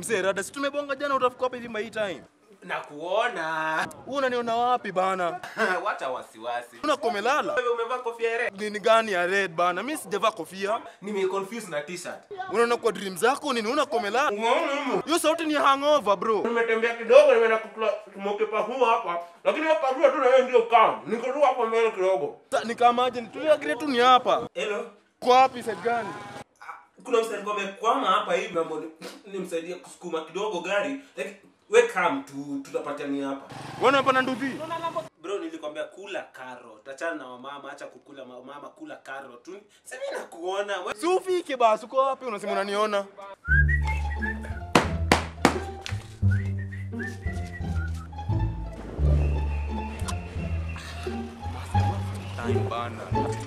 Mzee rada, si tumebonga jana utafika hapa hivi by time. na kuona Wewe unaniona wapi bana? wacha wasiwasi Una komelala? wewe umevaa kofia ya red Nini gani ya red bana? Mimi sijavaa kofia. nimeconfuse na t-shirt Unaona kwa dream zako nini? Una komelala? Unaona? Hiyo sauti ni hangover bro. nimetembea kidogo nimeenda kukula tumokepa huu hapa lakini hapa tu na wewe ndio kam niko tu hapo mbele kidogo Sa- Ni kama aje tulia kile tu ni hapa. hello Kwa wapi side gani? kuna msanii kwa amekwama hapa hivi mambo nimsaidie kusukuma kidogo gari like we come tu tutapatania hapa Wewe unapanda nduthi? bro nilikwambia kula karo tachana na wamama acha kukula ma- mama kula karo tu sasa mimi nakuona we- Si ufike basi, uko wapi? Unasema unaniona? Time bana.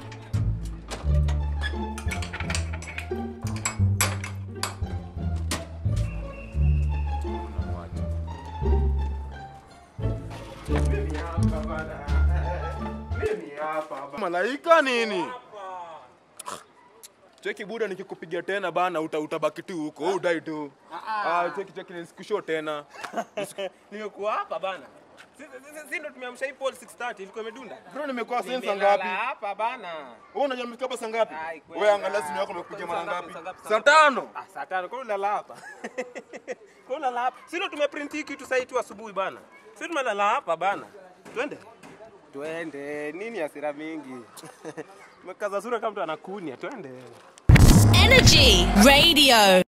Malaika nini? Cheki buda nikikupigia tena bana uta, utabaki tu huko. Wewe udai tu. Ah, cheki cheki nisikushow tena. nimekuwa hapa bana Si- si- si- si ndo tumeamsha hii pole 6:30 ilikuwa imedunda Bro nimekuwa sensa Nimelala ngapi? hapa bana Wewe unajua nimefika hapa saa ngapi? Ai, kweli. Wewe angalia simu yako imekuja mara Saa ngapi, ngapi? saa ngapi, saa Saa ngapi? tano. Ah, saa tano kwa unalala hapa kwa unalala hapa si ndo tumeprint hii kitu saa tu asubuhi bana si tumelala hapa bana twende twende nini hasira mingi mekaza sura kama mtu anakunia twende Energy Radio.